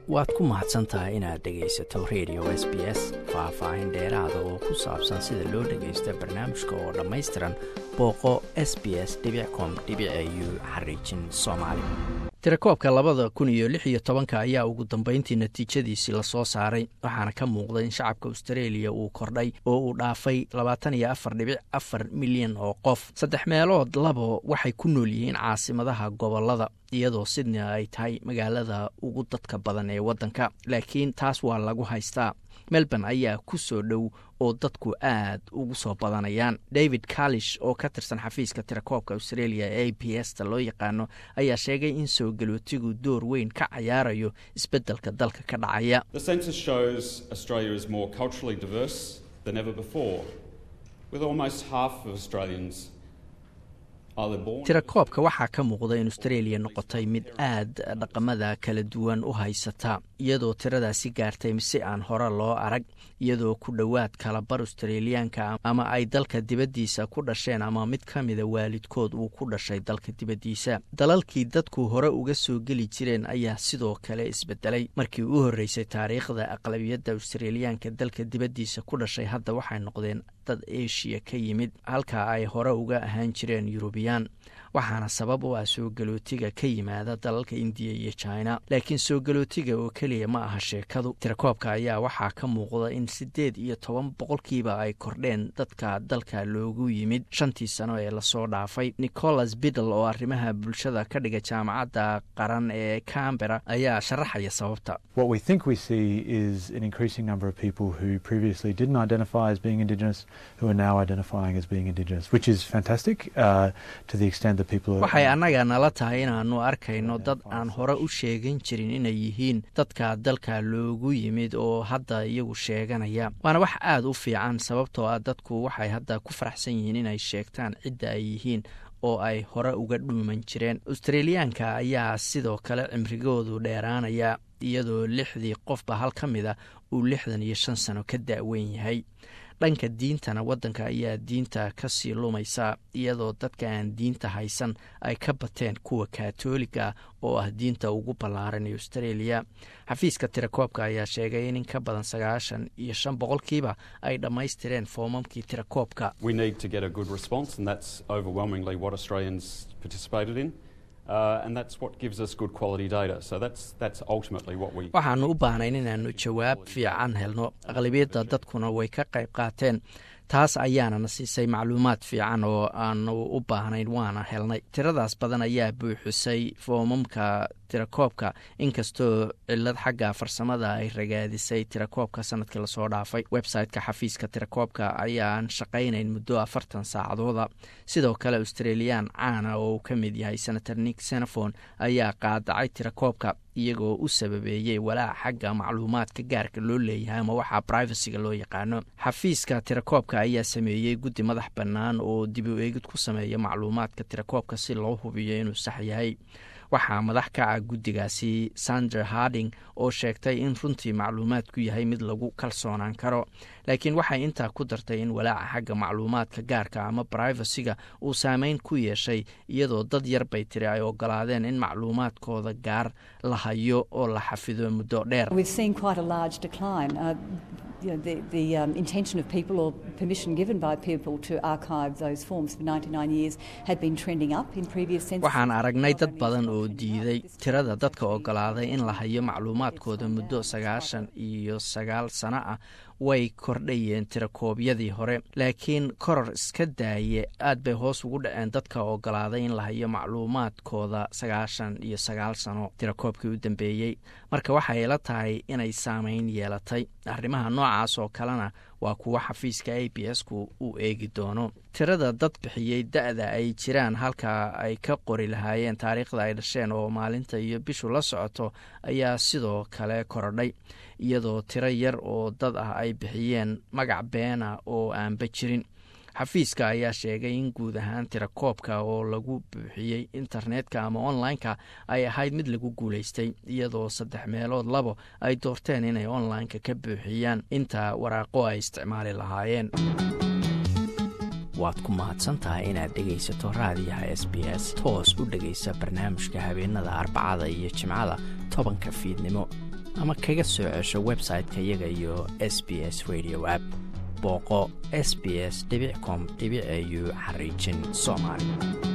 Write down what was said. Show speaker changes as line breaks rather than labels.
waad ku mahadsan tahay inaad dhegaysato radio s b s faah-faahin dheeraada oo ku saabsan sida loo dhagaysto barnaamijka oo dhammaystiran booqo s b s com u xariijin soomaali tirakoobka labada kun iyo lix iyo tobanka ayaa ugu dambeyntii natiijadiisii lasoo saaray waxaana ka muuqda in shacabka australia uu kordhay oo uu dhaafay labaatan iyo afar dhibic afar milyan oo qof saddex meelood labo waxay ku nool yihiin caasimadaha gobolada iyadoo sydney ay tahay magaalada ugu dadka badan ee waddanka laakiin taas waa lagu haystaa melbourne ayaa ku soo dhow oo dadku aad ugu soo badanayaan david kalish oo ka tirsan xafiiska tirakoobka australia ee a b s ta loo yaqaano ayaa sheegay in soo galootigu door weyn ka cayaarayo isbeddelka dalka ka dhacaya tirakoobka waxaa ka muuqda in australia noqotay mid aad dhaqamada kala duwan u haysata iyadoo tiradaasi gaartay si aan hore loo arag iyadoo ku dhowaad kalabar australiyaanka ama ay dalka dibaddiisa ku dhasheen ama mid ka mida waalidkood uu ku dhashay dalka dibaddiisa dalalkii dadku hore uga soo geli jireen ayaa sidoo kale isbedelay markii u horreysay taariikhda aqlabiyadda australiyaanka dalka dibaddiisa ku dhashay hadda waxay noqdeen dad eshiya ka yimid halka ay hore uga ahaan jireen yurubiyaan waxaana sabab u ah soo galootiga ka yimaada dalalka indiya iyo china laakiin soo galootiga oo keliya ma aha sheekadu tirakoobka ayaa waxaa ka muuqda in siddeed iyo toban boqolkiiba ay kordheen dadka dalka loogu yimid shantii sano ee lasoo dhaafay nicholas biddle oo arrimaha bulshada ka dhiga jaamacadda qaran ee cambera ayaa sharaxaya sababta waxay annaga nala tahay inaannu arkayno dad aan hore u sheegan jirin inay yihiin dadka dalka loogu yimid oo hadda iyagu sheeganaya waana wax aad u fiican sababtoo ah dadku waxay hadda ku faraxsan yihiin inay sheegtaan cidda ay yihiin oo ay hore uga dhuuman jireen australiyaanka ayaa sidoo kale cimrigoodu dheeraanaya iyadoo lixdii qofba hal ka mid a uu lixdan iyo shan sano ka da'weyn yahay dhanka diintana waddanka ayaa diinta ka sii lumaysa iyadoo dadka aan diinta haysan ay ka bateen kuwa katoliga oo ah diinta ugu ballaaran ee australia xafiiska tirakoobka ayaa sheegay in in ka badan sagaashan iyo shan boqolkiiba ay dhammaystireen foomamkii tirakoobka waxaanu u baahnayn inaannu jawaab fiican helno aqlabiyadda dadkuna way ka qayb qaateen taas ayaanana siisay macluumaad fiican oo aanu u baahnayn waana helnay tiradaas badan ayaa buuxisay foomamka tirakoobka inkastoo cilad xagga farsamada ay ragaadisay tirakoobka sanadkii lasoo dhaafay website-ka xafiiska tirakoobka ayaan shaqaynayn muddo afartan saacadooda sidoo kale australiyaan caana oo uu ka mid yahay senator nick senefon ayaa qaadacay tirakoobka iyagoo u sababeeyey walaac xagga macluumaadka gaarka loo leeyahay ama waxaa privacyga loo yaqaano xafiiska tirakoobka ayaa sameeyey guddi madax bannaan oo dib u eegid ku sameeya macluumaadka tirakoobka si loo hubiyo inuu sax yahay waxaa madax ka ah guddigaasi sander harding oo sheegtay in runtii macluumaadku yahay mid lagu kalsoonaan karo laakiin waxay intaa ku dartay in walaaca xagga macluumaadka gaarka ama brivacyga uu saameyn ku yeeshay iyadoo dad yar bay tiri ay ogolaadeen in macluumaadkooda gaar la hayo oo la xafido muddo dheer
You know, the, the um, intention of people or permission given by people to archive those forms for 99 years had been trending up in previous censuses.
waxaan aragnay dad badan oo diiday tirada dadka ogolaaday in la hayo macluumaadkooda muddo sagaashan iyo sagaal sano ah way kordhayeen tirakoobyadii hore laakiin koror iska daaye aad bay hoos ugu dhaceen dadka ogolaaday in la hayo macluumaadkooda sagaashan iyo sagaal sano tirakoobkii u dambeeyey marka waxay la tahay inay saameyn yeelatay arrimaha noocaas oo kalena waa kuwa xafiiska a b s ku uu eegi doono tirada dad bixiyey da-da ay jiraan halka ay ka qori lahaayeen taariikhda ay dhasheen oo maalinta iyo bishu la socoto ayaa sidoo kale korodhay iyadoo tiro yar oo dad ah ay bixiyeen magac beena oo aanba jirin xafiiska ayaa sheegay in guud ahaan tirakoobka oo lagu buuxiyey internetka ama online-ka ay ahayd mid lagu guulaystay iyadoo saddex meelood labo ay doorteen inay online-ka ka buuxiyaan inta waraaqo ay isticmaali lahaayeen waad ku mahadsantahay inaad dhegaysato raadiyaha s b s toos u dhegaysa barnaamijka habeenada arbacada iyo jimcada tobanka fiidnimo ama kaga soo cesho website-ka iyaga iyo s b s radio app booqo s b s com au xariijin soomaali